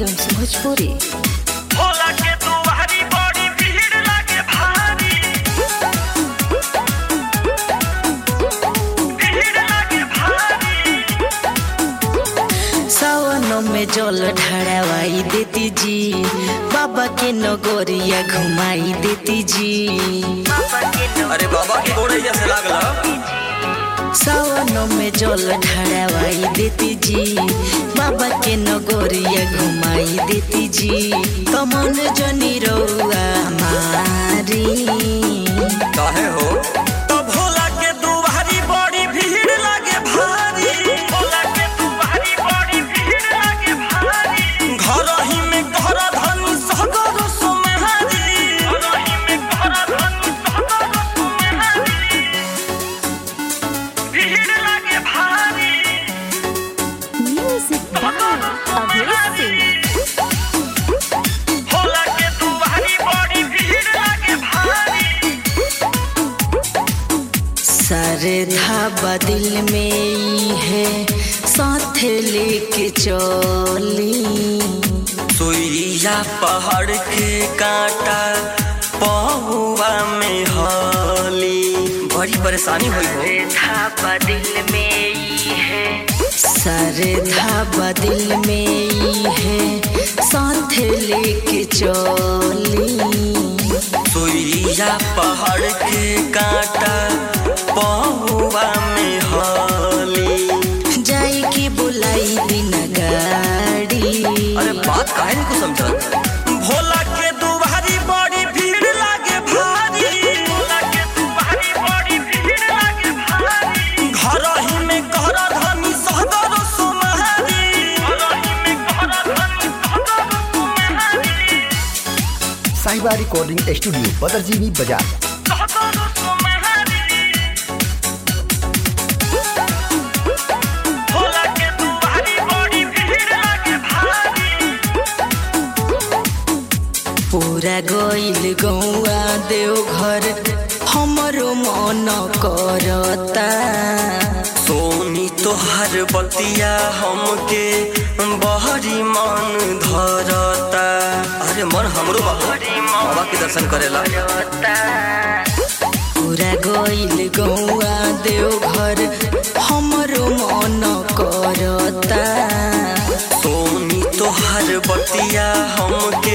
Films Bhojpuri Bhola के दुआरी बड़ी भीड़ लागे भारी भीड़ लागे भारी सावनों में जल ढड़ावाई देती जी बाबा के नगोरिया घुमाई देती जी अरे बाबा की गोड़ैया से लागला सावनों में जल ढड़ावाई देती जी बाबा के नगोरिया घुमाई देती जी तमन जनी रउआ मारी काहे हो तो भोला के दुआरी बड़ी भीड़ लागे भारी भोला के दुआरी बड़ी भीड़ लागे भारी घर ही में घर धनी सगर सुमहारी घर ही में घर धनी सगर सुमहारी भीड़ लागे भारी Music by Abhay Singh. Bhola के दुआरी बड़ी भीड़ लागे भारी सरधा बदिल में ई है साथ लेके चली सुइया पहाड़ के कांटा पहुआ में हली बड़ी परेशानी हुई हो सरधा बदिल में ई है सरधा बदिल में ई है साथ लेके चली सुइया पहाड़ के कांटा पहुआ में हली जाई की बुलाई दिन गाड़ी अरे बात काहे नहीं को समझत भोला के दुआरी बड़ी भीड़ लागे भारी भोला के दुआरी बड़ी भीड़ लागे भारी घर ही में घर धनी सगर सुमहारी घर ही में घर धनी सगर सुमहारी साहिबा रिकॉर्डिंग स्टूडियो बदरजीनी बाजार सगर सुमहारी भोला के दुआरी बड़ी भीड़ लागे भारी पूरा गइल गौआ देवघर हमरो मन करता सोनी तोहर बतिया हमके बहरी मन धरता अरे मन हमरो बाबा बाबा के दर्शन करेला पूरा गइल गौआ देवघर हमरो मन करता सोनी तोहर बतिया हमके